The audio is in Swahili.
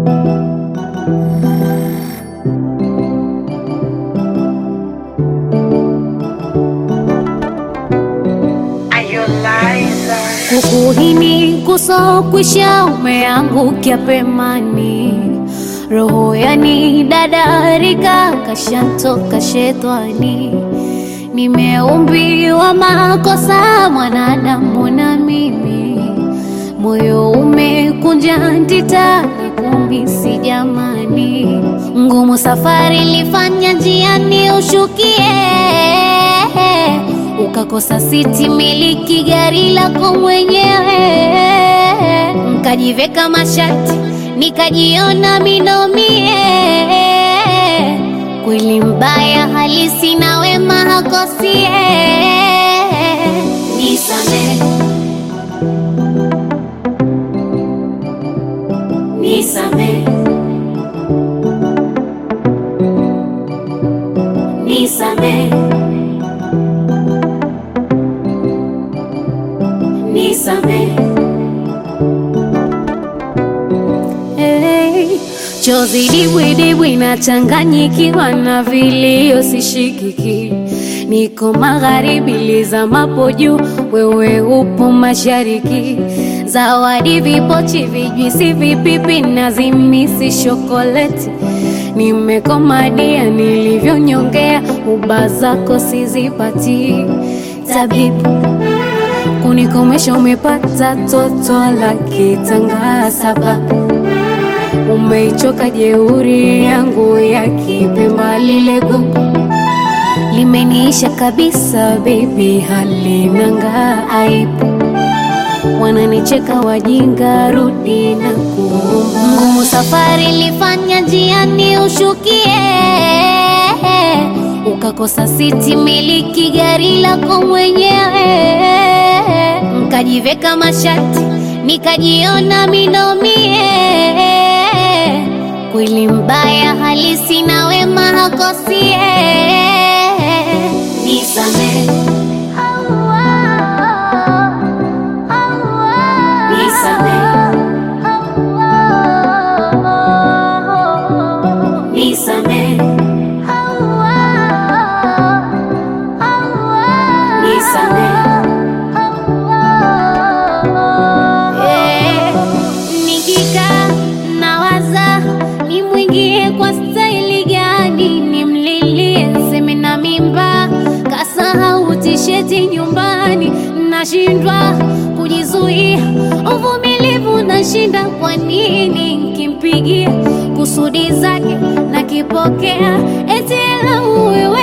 Kukuhini kusokwisha umeangukia pemani, roho yani dadarika kashantoka shetani. Nimeumbiwa makosa mwanadamu na mimi, moyo umekunja ndita na kumisi jamani, ngumu safari lifanya njiani ushukie ukakosa siti miliki gari lako mwenyewe, nkajiveka mashati nikajiona minomie. Kweli mbaya halisi na wema hakosie. Nisame, nisame, nisame. Nisame. Hey, chozi dibwidibwi nachanganyikiwa na vilio sishikiki, niko magharibi lizamapo juu, wewe upo mashariki. Zawadi vipochi, vijwisi, vipipi na zimisi shokoleti, nimekomadia nilivyonyongea, uba zako sizipati tabibu kunikomesha umepata toto la kitanga sababu umeichoka jeuri yangu ya kipemba lile gugu limeniisha kabisa baby halinanga aibu wananicheka wajinga rudi na kuomba ngumu safari lifanya njiani ushukie ukakosa siti miliki gari lako mwenyewe nkajiveka mashati nikajiona minomie. Kweli mbaya halisi na wema hakosie. Nisame, nisame, nisame, nisame. Eh, Nikikaa nawaza nimwingie kwa staili gani, nimlilie seme na mimba, kasahau tisheti nyumbani, nashindwa kujizuia, uvumilivu nashinda. Kwa nini nkimpigia kusudi zake nakipokea, eti lauwe